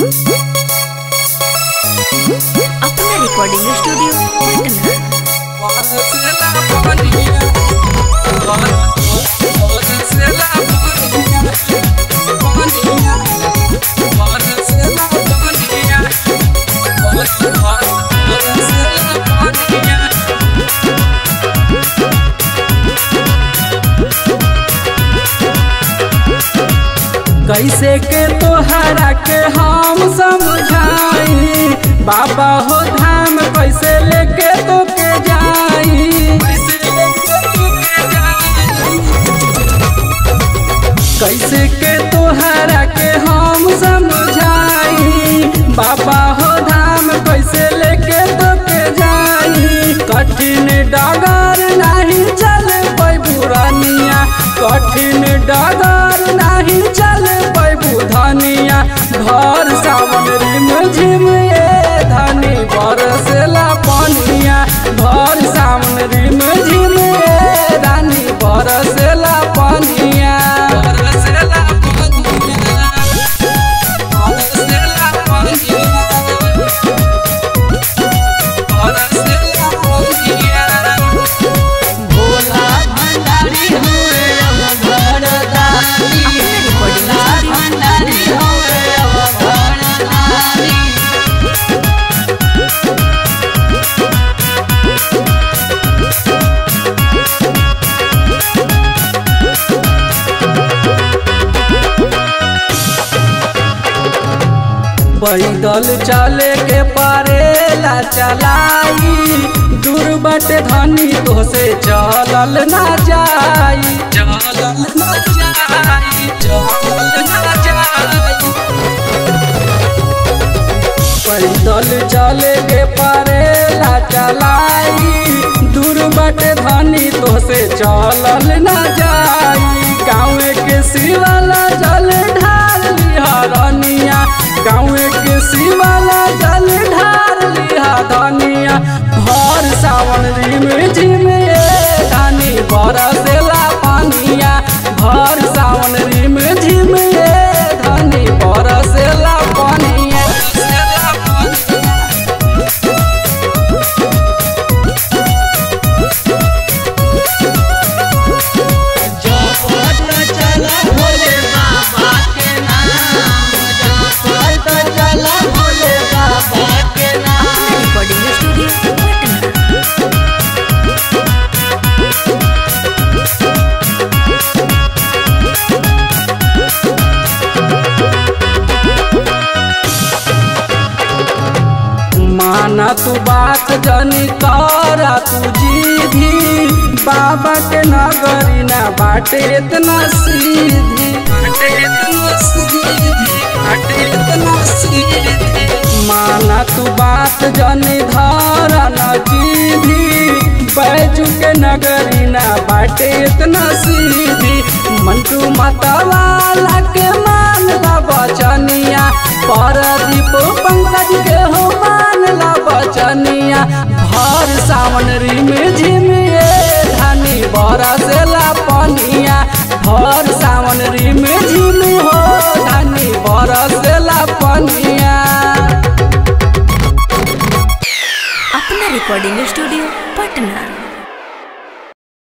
अपना recording studio Patna कैसे के तोहरा के हम समझाई बाबा हो धाम कैसे लेके तो के जाई कैसे के तोहरा के हम समझाई बाबा हो धाम कैसे लेके तो के जाई कठिन डगर नहीं चल बुरानिया कठिन डगर नहीं चल धनिया भर सावन रिम झिम ए धनी बरसेला पनिया भर सावन रिम झिम ए धनी बरसेला पनिया बरसेला पनिया बरसेला पनिया बरसेला पनिया भोला भंडारी हुए अब घरदारी भोला भंडारी हुए अब घरदारी पैदल चले के परेला चलाई दूर बट धनी तो से चलल ना जाई चलल ना जाई चलल ना जाई पैदल चले के परेला चलाई दूर बट धनी तो से चलल ना जाई गाँव के शिवाला जल ढाल लिहरनिया गाँव के शिवाला जल ढाल लिहरनिया भर सावन रिम झिम ए धानी बरसेला पानिया भर सावन रिम झिम ए धानी बरसेला पानिया जपत चला भोले बाबा के नाम जपत चला भोले बाबा के नाम रिकॉर्डिंग स्टूडियो पटना माना तू बात जनी करा तू जीधी बाबा के नगरी ना बाटे इतना सीधी बाटे इतना सीधी बाटे इतना सीधी माना तू बात जनी धरा न जीधी बैजू के नगरी ना बाटे इतना सीधी मंटू मतवाला के मान ला बचनिया परदीप पंकज के हो मान ला बचनिया भर सावन रिम झिम ए धानी बरसेला पनिया भर सावन रिम झिम हो धानी बरसेला पनिया अपना रिकॉर्डिंग स्टूडियो पटना